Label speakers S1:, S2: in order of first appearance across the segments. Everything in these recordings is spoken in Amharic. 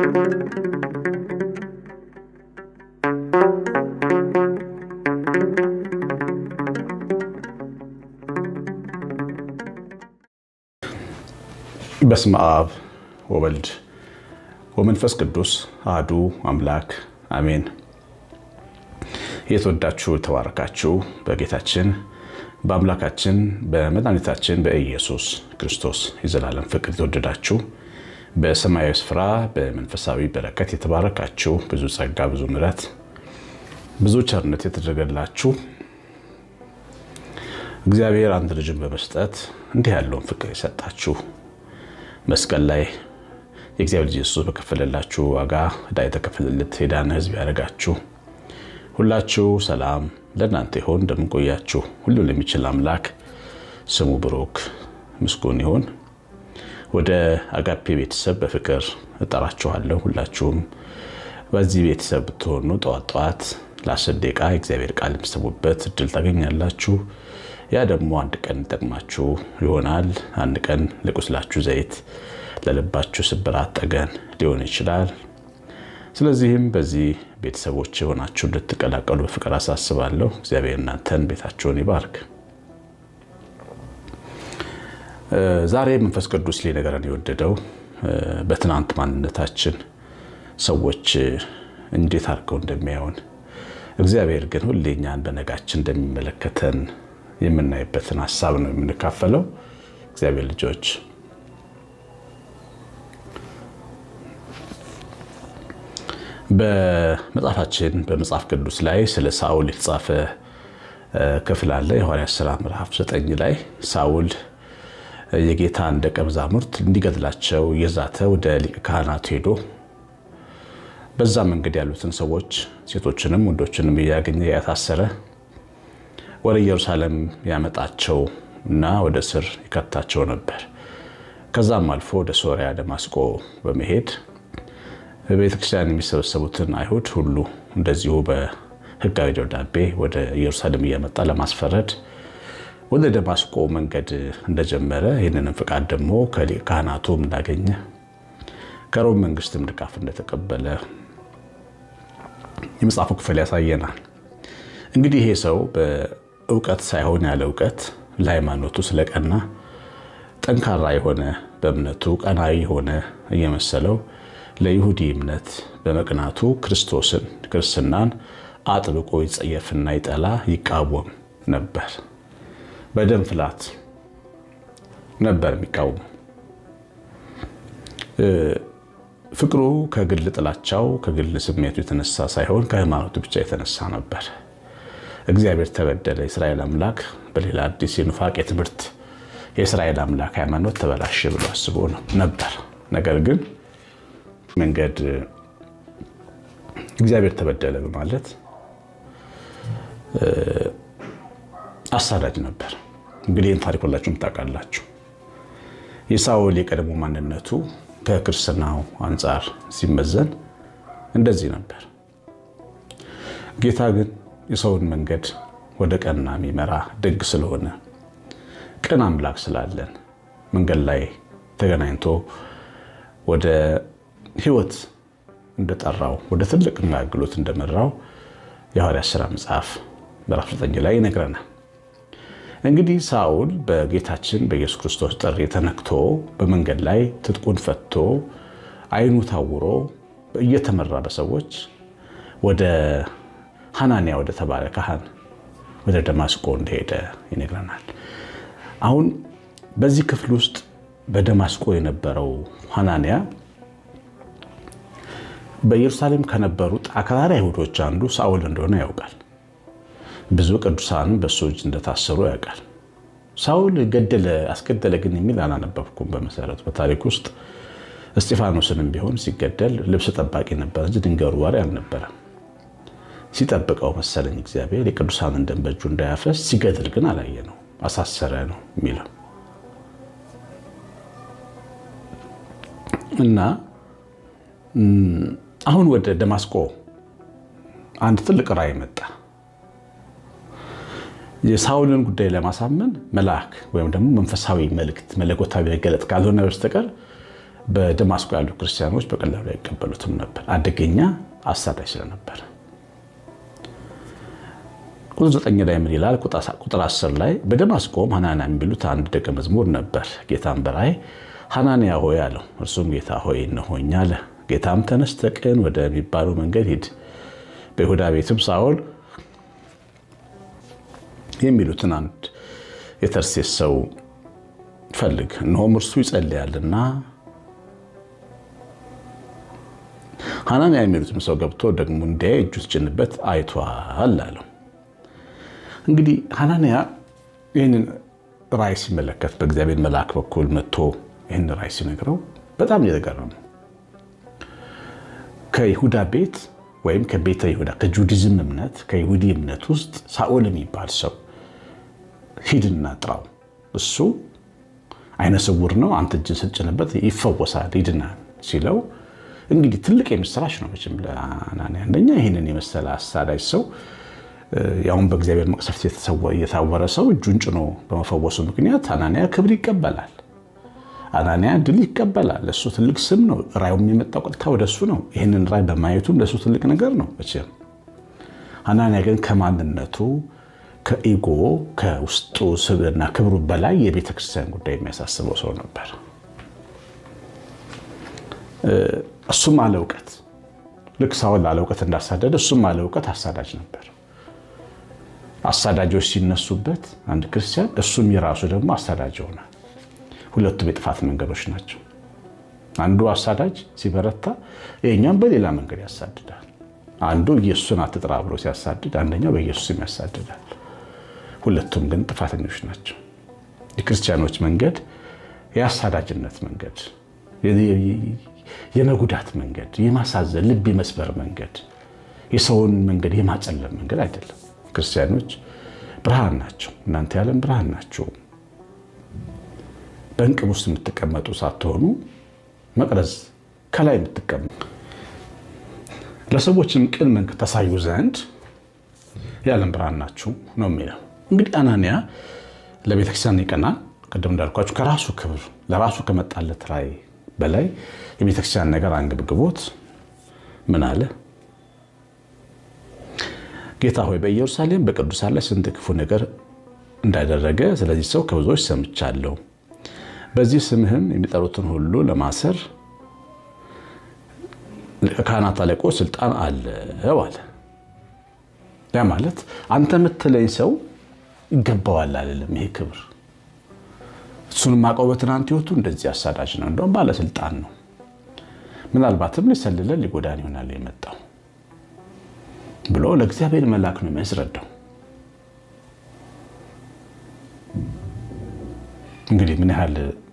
S1: በስመ አብ ወወልድ ወመንፈስ ቅዱስ አሐዱ አምላክ አሜን። የተወዳችሁ የተባረካችሁ በጌታችን በአምላካችን በመድኃኒታችን በኢየሱስ ክርስቶስ የዘላለም ፍቅር የተወደዳችሁ በሰማያዊ ስፍራ በመንፈሳዊ በረከት የተባረካችሁ ብዙ ጸጋ፣ ብዙ ምሕረት፣ ብዙ ቸርነት የተደረገላችሁ እግዚአብሔር አንድ ልጅን በመስጠት እንዲህ ያለውን ፍቅር የሰጣችሁ መስቀል ላይ የእግዚአብሔር ልጅ ኢየሱስ በከፈለላችሁ ዋጋ ዕዳ የተከፈለለት የዳነ ሕዝብ ያደረጋችሁ ሁላችሁ ሰላም ለእናንተ ይሆን። እንደምንቆያችሁ ሁሉ ለሚችል አምላክ ስሙ ብሩክ ምስጉን ይሁን። ወደ አጋፔ ቤተሰብ በፍቅር እጠራችኋለሁ። ሁላችሁም በዚህ ቤተሰብ ብትሆኑ ጠዋት ጠዋት ለአስር ደቂቃ የእግዚአብሔር ቃል የምትሰሙበት እድል ታገኛላችሁ። ያ ደግሞ አንድ ቀን ይጠቅማችሁ ይሆናል። አንድ ቀን ለቁስላችሁ ዘይት፣ ለልባችሁ ስብራት ጠገን ሊሆን ይችላል። ስለዚህም በዚህ ቤተሰቦች የሆናችሁ እንድትቀላቀሉ በፍቅር አሳስባለሁ። እግዚአብሔር እናንተን ቤታችሁን ይባርክ። ዛሬ መንፈስ ቅዱስ ሊነገረን የወደደው በትናንት ማንነታችን ሰዎች እንዴት አድርገው እንደሚያዩን እግዚአብሔር ግን ሁሌ እኛን በነጋችን እንደሚመለከተን የምናይበትን ሀሳብ ነው የምንካፈለው። እግዚአብሔር ልጆች በመጽሐፋችን በመጽሐፍ ቅዱስ ላይ ስለ ሳውል የተጻፈ ክፍል አለ። የሐዋርያት ሥራ ምዕራፍ ዘጠኝ ላይ ሳውል የጌታን ደቀ መዛሙርት እንዲገድላቸው እየዛተ ወደ ሊቀ ካህናቱ ሄዶ በዛ መንገድ ያሉትን ሰዎች ሴቶችንም ወንዶችንም እያገኘ ያታሰረ ወደ ኢየሩሳሌም ያመጣቸው እና ወደ እስር ይከታቸው ነበር። ከዛም አልፎ ወደ ሶሪያ ደማስቆ በመሄድ በቤተ ክርስቲያን የሚሰበሰቡትን አይሁድ ሁሉ እንደዚሁ በሕጋዊ ደብዳቤ ወደ ኢየሩሳሌም እያመጣ ለማስፈረድ ወደ ደማስቆ መንገድ እንደጀመረ ይህንንም ፍቃድ ደግሞ ከሊቀ ካህናቱም እንዳገኘ ከሮም መንግስትም ድጋፍ እንደተቀበለ የመጽሐፉ ክፍል ያሳየናል። እንግዲህ ይሄ ሰው በእውቀት ሳይሆን ያለ እውቀት ለሃይማኖቱ ስለቀና ጠንካራ የሆነ በእምነቱ ቀናዊ የሆነ እየመሰለው ለይሁዲ እምነት በመቅናቱ ክርስቶስን ክርስትናን አጥብቆ ይጸየፍና ይጠላ ይቃወም ነበር። በደም ፍላት ነበር የሚቃወሙ። ፍቅሩ ከግል ጥላቻው ከግል ስሜቱ የተነሳ ሳይሆን ከሃይማኖቱ ብቻ የተነሳ ነበር። እግዚአብሔር ተበደለ፣ የእስራኤል አምላክ በሌላ አዲስ የኑፋቄ ትምህርት የእስራኤል አምላክ ሃይማኖት ተበላሸ ብሎ አስቦ ነበር። ነገር ግን መንገድ እግዚአብሔር ተበደለ በማለት አሳዳጅ ነበር። እንግዲህ ይህን ታሪክ ሁላችሁም ታውቃላችሁ። የሳውል የቀድሞ ማንነቱ ከክርስትናው አንጻር ሲመዘን እንደዚህ ነበር። ጌታ ግን የሰውን መንገድ ወደ ቀና የሚመራ ደግ ስለሆነ ቅን አምላክ ስላለን መንገድ ላይ ተገናኝቶ ወደ ሕይወት እንደጠራው ወደ ትልቅ አገልግሎት እንደመራው የሐዋርያት ሥራ መጽሐፍ ምዕራፍ 9 ላይ ይነግረናል። እንግዲህ ሳውል በጌታችን በኢየሱስ ክርስቶስ ጥሪ ተነክቶ በመንገድ ላይ ትጥቁን ፈቶ ዓይኑ ታውሮ እየተመራ በሰዎች ወደ ሐናንያ ወደ ተባለ ካህን ወደ ደማስቆ እንደሄደ ይነግረናል። አሁን በዚህ ክፍል ውስጥ በደማስቆ የነበረው ሐናንያ በኢየሩሳሌም ከነበሩት አክራሪ አይሁዶች አንዱ ሳውል እንደሆነ ያውቃል። ብዙ ቅዱሳንም በእሱ እጅ እንደታሰሩ ያውቃል። ሳውል ገደለ አስገደለ ግን የሚል አላነበብኩም። በመሰረቱ በታሪክ ውስጥ እስጢፋኖስንም ቢሆን ሲገደል ልብስ ጠባቂ ነበር እንጂ ድንጋይ ወርዋሪ አልነበረም። ሲጠብቀው መሰለኝ እግዚአብሔር የቅዱሳንን ደም በእጁ እንዳያፈስ። ሲገድል ግን አላየ ነው አሳሰረ ነው የሚለው እና አሁን ወደ ደማስቆ አንድ ትልቅ ራእይ መጣ። የሳውልን ጉዳይ ለማሳመን መልአክ ወይም ደግሞ መንፈሳዊ መልእክት መለኮታዊ መገለጥ ካልሆነ በስተቀር በደማስቆ ያሉ ክርስቲያኖች በቀላሉ አይቀበሉትም ነበር፣ አደገኛ አሳዳጅ ስለነበር። ቁጥር ዘጠኝ ላይ ምን ይላል? ቁጥር አስር ላይ በደማስቆም ሐናንያ የሚሉት አንድ ደቀ መዝሙር ነበር። ጌታም በራእይ ሐናንያ ሆይ አለው። እርሱም ጌታ ሆይ እነሆኝ አለ። ጌታም ተነስተህ ቅን ወደሚባለው መንገድ ሂድ፣ በይሁዳ ቤትም ሳኦል የሚሉትን አንድ የተርሴስ ሰው ፈልግ፣ እነሆም እርሱ ይጸልያልና ሐናንያ የሚሉትም ሰው ገብቶ ደግሞ እንዲያይ እጁ ሲጭንበት አይቷል አለው። እንግዲህ ሐናንያ ይህንን ራእይ ሲመለከት በእግዚአብሔር መልአክ በኩል መጥቶ ይህን ራእይ ሲነግረው በጣም እየተገረመ ከይሁዳ ቤት ወይም ከቤተ ይሁዳ ከጁዲዝም እምነት ከይሁዲ እምነት ውስጥ ሳኦል የሚባል ሰው ሂድና ጥራው፣ እሱ አይነ ስውር ነው፣ አንተ እጅን ስትጭንበት ይፈወሳል፣ ሂድና ሲለው እንግዲህ ትልቅ የምስራች ነው መቼም ለሐናንያ። አንደኛ ይህንን የመሰለ አሳዳጅ ሰው ያሁን በእግዚአብሔር መቅሰፍት የታወረ ሰው እጁን ጭኖ በመፈወሱ ምክንያት ሐናንያ ክብር ይቀበላል። ሐናንያ ድል ይቀበላል። እሱ ትልቅ ስም ነው። ራዩ የሚመጣው ቀጥታ ወደ እሱ ነው። ይህንን ራይ በማየቱ ለእሱ ትልቅ ነገር ነው መቼም። ሐናንያ ግን ከማንነቱ ከኢጎ ከውስጡ ስብዕና ክብሩ በላይ የቤተ ክርስቲያን ጉዳይ የሚያሳስበው ሰው ነበር። እሱም አለ እውቀት ልክ ሳውል አለ እውቀት እንዳሳደደ እሱም አለ እውቀት አሳዳጅ ነበር። አሳዳጆች ሲነሱበት አንድ ክርስቲያን እሱም የራሱ ደግሞ አሳዳጅ ይሆናል። ሁለቱም የጥፋት መንገዶች ናቸው። አንዱ አሳዳጅ ሲበረታ ይሄኛም በሌላ መንገድ ያሳድዳል። አንዱ ኢየሱስን አትጥራ ብሎ ሲያሳድድ፣ አንደኛው በኢየሱስም ያሳድዳል። ሁለቱም ግን ጥፋተኞች ናቸው። የክርስቲያኖች መንገድ የአሳዳጅነት መንገድ፣ የመጉዳት መንገድ፣ የማሳዘን ልብ የመስበር መንገድ፣ የሰውን መንገድ የማጨለም መንገድ አይደለም። ክርስቲያኖች ብርሃን ናቸው። እናንተ የዓለም ብርሃን ናቸው። በእንቅብ ውስጥ የምትቀመጡ ሳትሆኑ መቅረዝ ከላይ የምትቀመጡ ለሰዎችም ቅን መንገድ ታሳዩ ዘንድ የዓለም ብርሃን ናችሁ ነው የሚለው። እንግዲህ አናንያ ለቤተክርስቲያን ይቀናል። ቅድም እንዳልኳችሁ ከራሱ ክብር ለራሱ ከመጣለት ራዕይ በላይ የቤተክርስቲያን ነገር አንገብግቦት ምን አለ? ጌታ ሆይ በኢየሩሳሌም በቅዱሳን ላይ ስንት ክፉ ነገር እንዳደረገ ስለዚህ ሰው ከብዙዎች ሰምቻለሁ። በዚህ ስምህም የሚጠሩትን ሁሉ ለማሰር ካህናት አለቆች ስልጣን አለው አለ። ያ ማለት አንተ የምትለኝ ሰው ይገባዋል አይደለም። ይሄ ክብር እሱን ማቀው በትናንት ህይወቱ እንደዚህ አሳዳጅ ነው፣ እንደውም ባለስልጣን ነው። ምናልባትም ሊሰልለን ሊጎዳን ይሆናል የመጣው ብሎ ለእግዚአብሔር መልአክ ነው የሚያስረዳው። እንግዲህ ምን ያህል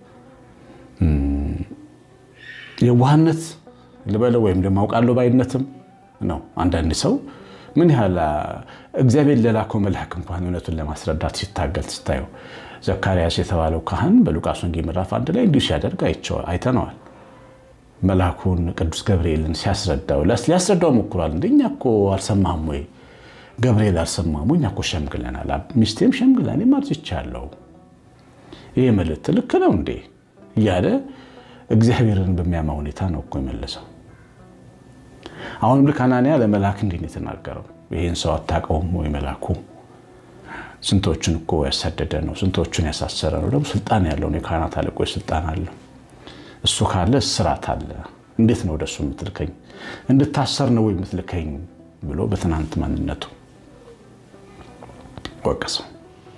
S1: የዋህነት ልበለው ወይም ደግሞ አውቃለሁ ባይነትም ነው። አንዳንድ ሰው ምን ያህል እግዚአብሔር ለላከው መልአክ እንኳን እውነቱን ለማስረዳት ሲታገል ስታየው፣ ዘካርያስ የተባለው ካህን በሉቃስ ወንጌል ምዕራፍ አንድ ላይ እንዲሁ ሲያደርግ አይተነዋል። መልአኩን ቅዱስ ገብርኤልን ሲያስረዳው ሊያስረዳው ሞክሯል። እንደ እኛ እኮ አልሰማህም ወይ ገብርኤል አልሰማህም ወይ? እኛ እኮ ሸምግለናል፣ ሚስቴም ሸምግላ እኔም አርጅቻለሁ ይህ መልእክት ልክ ነው እንዴ እያለ እግዚአብሔርን በሚያማ ሁኔታ ነው እኮ የመለሰው። አሁንም ልክ አናንያ ለመልአክ እንዲህ ነው የተናገረው። ይህን ሰው አታውቀውም ወይ? መልአኩ ስንቶችን እኮ ያሳደደ ነው፣ ስንቶችን ያሳሰረ ነው። ደግሞ ስልጣን ያለው ነው። የካህናት አለቆች ስልጣን አለው። እሱ ካለ እስራት አለ። እንዴት ነው ወደሱ የምትልከኝ? እንድታሰር ነው ወይ የምትልከኝ? ብሎ በትናንት ማንነቱ ወቀሰው።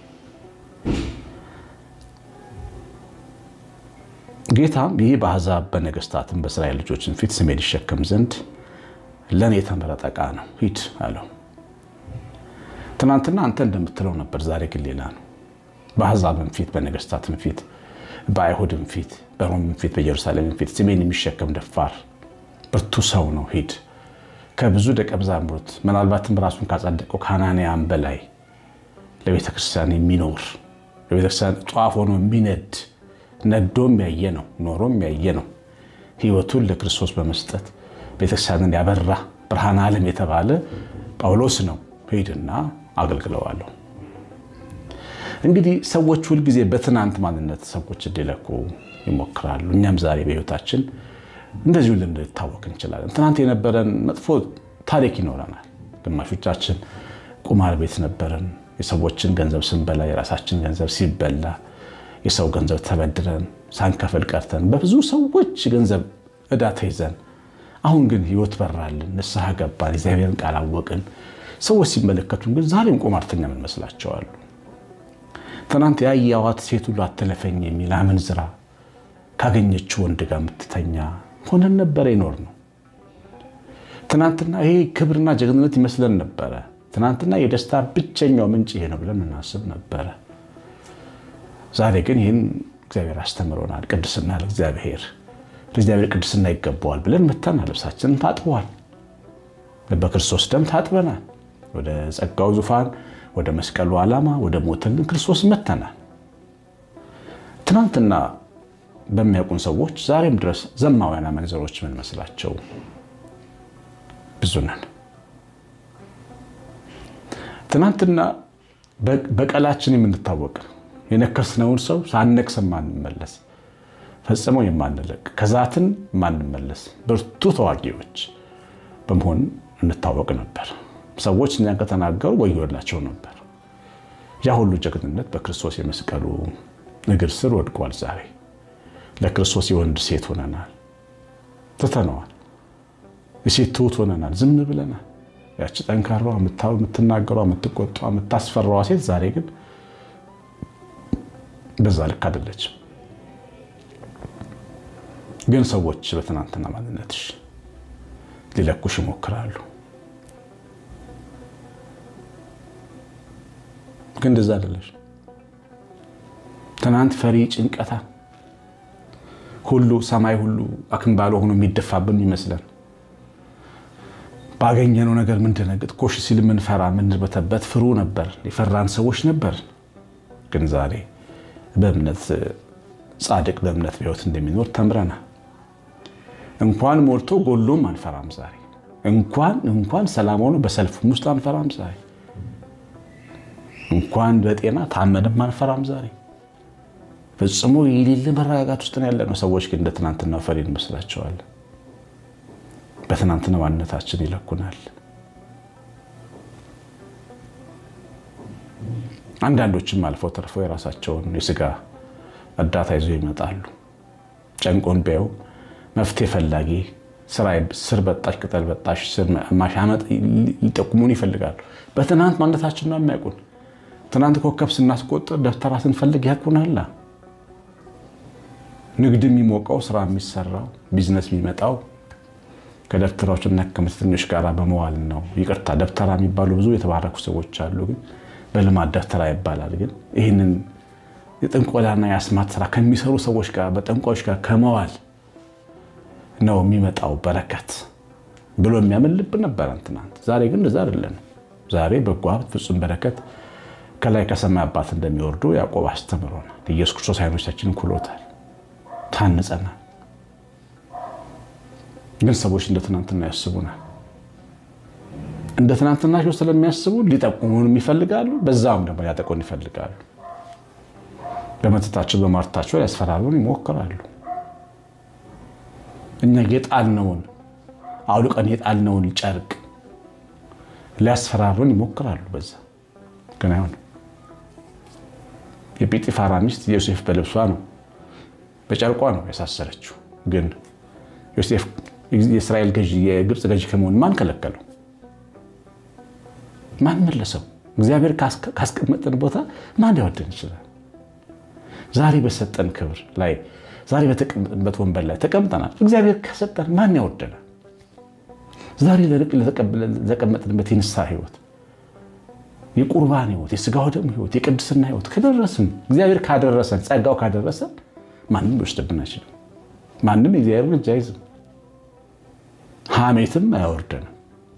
S1: ጌታም ይህ በአሕዛብ በነገስታትም በእስራኤል ልጆችን ፊት ስሜን ይሸከም ዘንድ ለእኔ የተመረጠ ዕቃ ነው፣ ሂድ አለው። ትናንትና አንተ እንደምትለው ነበር፣ ዛሬ ግን ሌላ ነው። በአሕዛብም ፊት በነገስታትም ፊት በአይሁድም ፊት በሮምም ፊት በኢየሩሳሌምም ፊት ስሜን የሚሸከም ደፋር ብርቱ ሰው ነው፣ ሂድ። ከብዙ ደቀ መዛሙርት ምናልባትም ራሱን ካጸደቀው ከሐናንያም በላይ ለቤተ ክርስቲያን የሚኖር ለቤተ ክርስቲያን ጧፍ ሆኖ የሚነድ ነዶም ያየ ነው፣ ኖሮም ያየ ነው። ህይወቱን ለክርስቶስ በመስጠት ቤተክርስቲያንን ያበራ ብርሃን ዓለም የተባለ ጳውሎስ ነው። ሂድና አገልግለዋለሁ። እንግዲህ ሰዎች ሁልጊዜ በትናንት ማንነት ሰዎች እንዲለኩ ይሞክራሉ። እኛም ዛሬ በህይወታችን እንደዚሁ ልንታወቅ እንችላለን። ትናንት የነበረን መጥፎ ታሪክ ይኖረናል። ግማሾቻችን ቁማር ቤት ነበረን። የሰዎችን ገንዘብ ስንበላ፣ የራሳችን ገንዘብ ሲበላ፣ የሰው ገንዘብ ተበድረን ሳንከፍል ቀርተን፣ በብዙ ሰዎች ገንዘብ ዕዳ ተይዘን፣ አሁን ግን ህይወት በራልን፣ ንስሐ ገባን፣ እግዚአብሔርን ቃል አወቅን። ሰዎች ሲመለከቱን ግን ዛሬም ቁማርተኛ ምን መስላቸዋሉ? ትናንት ያየኋት ሴት ሁሉ አትለፈኝ የሚል አመንዝራ ካገኘችው ወንድ ጋር የምትተኛ ሆነን ነበረ ይኖር ነው። ትናንትና ይሄ ክብርና ጀግንነት ይመስለን ነበረ። ትናንትና የደስታ ብቸኛው ምንጭ ይሄ ነው ብለን እናስብ ነበረ። ዛሬ ግን ይህን እግዚአብሔር አስተምሮናል። ቅድስና ለእግዚአብሔር ለእግዚአብሔር ቅድስና ይገባዋል ብለን መተናል። ልብሳችንን ታጥበዋል። በክርስቶስ ደም ታጥበናል። ወደ ጸጋው ዙፋን ወደ መስቀሉ ዓላማ ወደ ሞተልን ክርስቶስ መተናል። ትናንትና በሚያውቁን ሰዎች ዛሬም ድረስ ዘማውያን አመንዘሮች ምን መስላቸው ብዙ ነን። ትናንትና በቀላችን የምንታወቅ የነከስነውን ሰው ሳነክስ የማንመለስ ፈጽመው የማንለቅ ከዛትን የማንመለስ ብርቱ ተዋጊዎች በመሆን እንታወቅ ነበር። ሰዎች እኛን ከተናገሩ ወዮላቸው ነበር። ያ ሁሉ ጀግንነት በክርስቶስ የመስቀሉ እግር ስር ወድቋል። ዛሬ ለክርስቶስ የወንድ ሴት ሆነናል፣ ትተነዋል። የሴት ትሁት ሆነናል፣ ዝም ብለናል። ያቺ ጠንካሯ የምትናገሯ፣ የምትቆጧ፣ የምታስፈራዋ ሴት ዛሬ ግን በዛ ልክ አይደለችም። ግን ሰዎች በትናንትና ማንነትሽ ሊለኩሽ ይሞክራሉ። ግን እንደዛ አይደለሽ። ትናንት ፈሪ ጭንቀታ ሁሉ ሰማይ ሁሉ አክንባሎ ሆኖ የሚደፋብን ይመስለን ባገኘነው ነገር ምንደነግጥ ኮሽ ሲል ምንፈራ ምንርበተበት ፍሩ ነበር። የፈራን ሰዎች ነበር። ግን ዛሬ በእምነት ጻድቅ በእምነት በሕይወት እንደሚኖር ተምረናል። እንኳን ሞልቶ ጎሎም አንፈራም ዛሬ። እንኳን እንኳን ሰላም ሆኖ በሰልፍም ውስጥ አንፈራም ዛሬ። እንኳን በጤና ታመንም አንፈራም ዛሬ። ፈጽሞ የሌለ መረጋጋት ውስጥ ነው ያለነው። ሰዎች ግን እንደ ትናንትናው ፈሪ እንመስላቸዋለን። በትናንትና ማንነታችን ይለኩናል። አንዳንዶችም አልፈው ተርፈው የራሳቸውን የስጋ እርዳታ ይዘው ይመጣሉ። ጨንቆን ቢያዩ መፍትሄ ፈላጊ ስር በጣሽ ቅጠል በጣሽ ማሻመጥ ሊጠቁሙን ይፈልጋሉ። በትናንት ማንነታችን ነው የሚያውቁን። ትናንት ኮከብ ስናስቆጥር ደብተራ ስንፈልግ ያውቁናላ። ንግድ የሚሞቀው ስራ የሚሰራው ቢዝነስ የሚመጣው ከደብተራዎችና ከመተተኞች ጋር በመዋል ነው። ይቅርታ ደብተራ የሚባሉ ብዙ የተባረኩ ሰዎች አሉ፣ ግን በልማድ ደብተራ ይባላል። ግን ይህንን የጥንቆላና የአስማት ስራ ከሚሰሩ ሰዎች ጋር በጠንቋዮች ጋር ከመዋል ነው የሚመጣው በረከት ብሎ የሚያምን ልብ ነበረን ትናንት። ዛሬ ግን እንደዛ አይደለንም። ዛሬ በጎ ሀብት፣ ፍጹም በረከት ከላይ ከሰማይ አባት እንደሚወርዱ ያዕቆብ አስተምሮናል። ኢየሱስ ክርስቶስ አይኖቻችንን ኩሎታል፣ ታንጸናል። ግን ሰዎች እንደ ትናንትና ያስቡናል። እንደ ትናንትናቸው ስለሚያስቡ ሊጠቁሙን ይፈልጋሉ፣ በዛም ደግሞ ሊያጠቁን ይፈልጋሉ። በመተታቸው በማርታቸው ሊያስፈራሩን ይሞክራሉ። እኛ የጣልነውን አውልቀን የጣልነውን ጨርቅ ሊያስፈራሩን ይሞክራሉ። በዛ ግን አይሆንም። የጲጢፋራ ሚስት ዮሴፍ በልብሷ ነው በጨርቋ ነው ያሳሰረችው። ግን ዮሴፍ የእስራኤል ገዢ የግብፅ ገዢ ከመሆን ማን ከለከለው? ማን መለሰው? እግዚአብሔር ካስቀመጠን ቦታ ማን ሊያወደን ይችላል? ዛሬ በሰጠን ክብር ላይ ዛሬ በተቀመጥንበት ወንበር ላይ ተቀምጠናል። እግዚአብሔር ከሰጠን ማን ያወደናል? ዛሬ ለተቀመጥንበት የንስሐ ህይወት፣ የቁርባን ህይወት፣ የስጋው ደም ህይወት፣ የቅድስና ህይወት ከደረስን እግዚአብሔር ካደረሰን ጸጋው ካደረሰን ማንም ሊወስድብን አይችልም። ማንም የእግዚአብሔር እጅ አይዝም። ሐሜትም አያወርደንም፣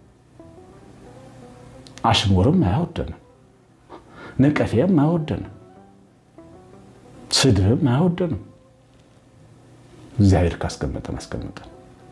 S1: አሽሙርም አያወርደንም፣ ነቀፌም አያወርደንም፣ ስድብም አያወርደንም። እግዚአብሔር ካስቀመጠን አስቀመጠን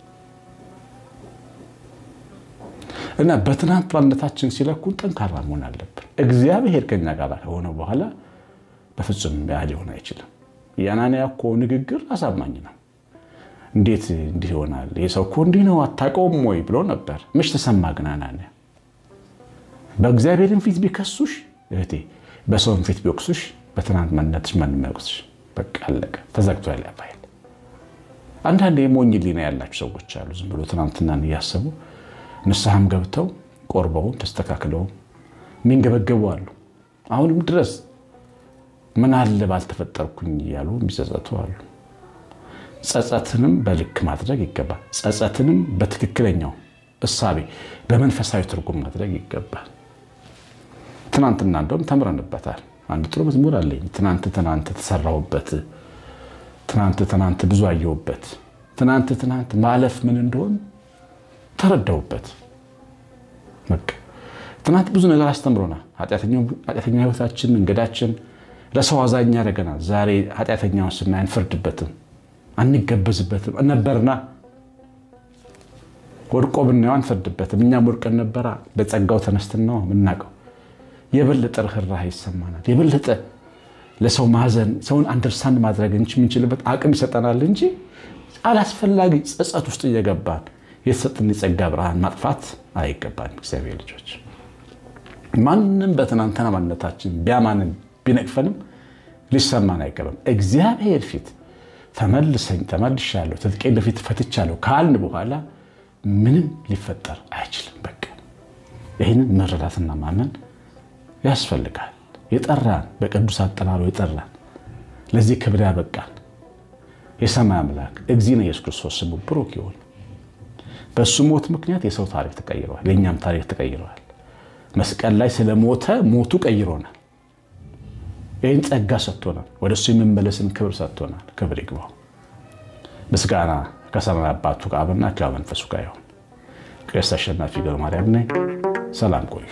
S1: እና በትናንት ማንነታችን ሲለኩን ጠንካራ መሆን አለብን። እግዚአብሔር ከኛ ጋር ከሆነ በኋላ በፍጹም ያ ሊሆን አይችልም። የአናንያ እኮ ንግግር አሳማኝ ነው። እንዴት እንዲህ ይሆናል? ይህ ሰው እኮ እንዲህ ነው አታውቀውም ወይ ብሎ ነበር። ምሽ ተሰማ ግን አናንያ በእግዚአብሔርን ፊት ቢከሱሽ እህቴ፣ በሰውን ፊት ቢወቅሱሽ በትናንት ማንነትሽ ማንም አይወቅስሽ። በቃ አለቀ፣ ተዘግቷል ያ ፋይል። አንዳንድ የሞኝ ሊና ያላቸው ሰዎች አሉ። ዝም ብሎ ትናንትናን እያሰቡ ንስሐም ገብተው ቆርበውን ተስተካክለው የሚንገበገቡ አሉ። አሁንም ድረስ ምን አለ ባልተፈጠርኩኝ እያሉ የሚጸጸቱ አሉ። ጸጸትንም በልክ ማድረግ ይገባል። ጸጸትንም በትክክለኛው እሳቤ በመንፈሳዊ ትርጉም ማድረግ ይገባል። ትናንትና እንደውም ተምረንበታል። አንድ ጥሩ መዝሙር አለኝ። ትናንት ትናንት ተሰራሁበት፣ ትናንት ትናንት ብዙ አየሁበት፣ ትናንት ትናንት ማለፍ ምን እንደሆን ተረዳሁበት። በቃ ትናንት ብዙ ነገር አስተምሮናል። ኃጢአተኛ ህይወታችን መንገዳችን ለሰው አዛኝ ያደረገናል። ዛሬ ኃጢአተኛውን ስናይ አንፈርድበትም፣ አንገበዝበትም ነበርና ወድቆ ብናየው አንፈርድበትም። እኛም ወድቀን ነበራ። በጸጋው ተነስተን ነው የምናውቀው። የበለጠ ርኅራኄ ይሰማናል። የበለጠ ለሰው ማዘን፣ ሰውን አንደርስታንድ ማድረግ የምንችልበት አቅም ይሰጠናል እንጂ አላስፈላጊ ጸጸት ውስጥ እየገባን የተሰጠን የጸጋ ብርሃን ማጥፋት አይገባንም። እግዚአብሔር ልጆች ማንም በትናንትና ማንነታችን ቢያማንን ቢነቅፈንም ሊሰማን አይገባም። እግዚአብሔር ፊት ተመልሰኝ ተመልሻለሁ፣ ትጥቄን በፊት ፈትቻለሁ ካልን በኋላ ምንም ሊፈጠር አይችልም። በቃ ይህንን መረዳትና ማመን ያስፈልጋል። የጠራን በቅዱስ አጠራሩ የጠራን ለዚህ ክብር ያበቃን የሰማይ አምላክ እግዚእነ ኢየሱስ ክርስቶስ ስሙ ብሩክ ይሁን። በእሱ ሞት ምክንያት የሰው ታሪክ ተቀይረዋል፣ የእኛም ታሪክ ተቀይረዋል። መስቀል ላይ ስለሞተ ሞቱ ቀይሮናል። ይህን ጸጋ ሰጥቶናል። ወደ እሱ የመመለስን ክብር ሰጥቶናል። ክብር ይግባው። ምስጋና ከሰማይ አባቱ ከአብና ከመንፈሱ ጋር ይሁን። ቄስ አሸናፊ ገብረ ማርያም ነኝ። ሰላም ቆዩ።